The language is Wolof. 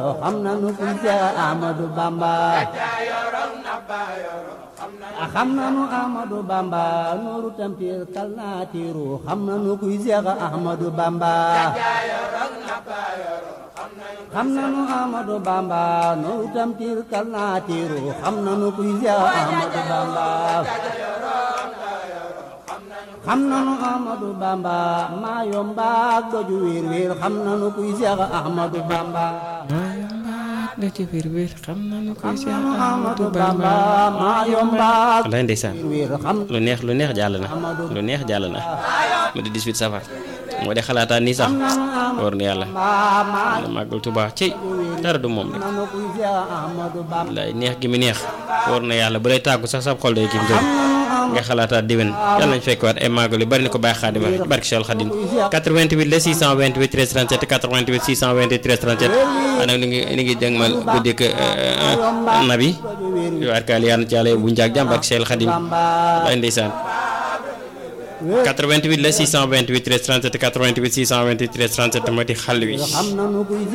xam nanu kuy Seex Ahmadu Bamba xam nanu Ahmadu Bamba nooru tampir kal naa tiiru xam nanu kuy Seex Ahmadu Bamba xam nanu Ahmadu Bamba nooru tampir kal naa tiiru xam nanu kuy Seex Ahmadu Bamba xam nanu Ahmadu Bamba maa yombaak doju wiir wiir xam nanu kuy Seex Ahmadu Bamba maa yombaak doju wiir wiir xam nanu kuy Seex Ahmadu Ahmadu Bamba Bamba maa yombaak wallaay ndeysaan wiir xam lu neex lu neex jàll na lu neex jàll na mu di 18 safar moo de xalaataan nii sax war na yàlla maa maa na màggal Tuubaa ci dara du moom rek nanu kuy Seex Ahmadu Bamba wallaay neex gi mu neex war na yàlla bu lay tàggu sax sab xol day kim jëm nga xalaataat déwén yàlla nañ fekk waat ay màggal yu bari na ko bàyyi xaadim wax barke Cheikh Khadim 88 la 628 13 37 88 628 13 37 ana ni ngi ni ngi jëngmal guddik nabi yu arkaal yàlla na ci yàlla bu njaag jàmm barke Cheikh Khadim wallaay ndeysaan 88 la 628 13 37 88 628 13 37 moo di xàll wi xam nanu kuy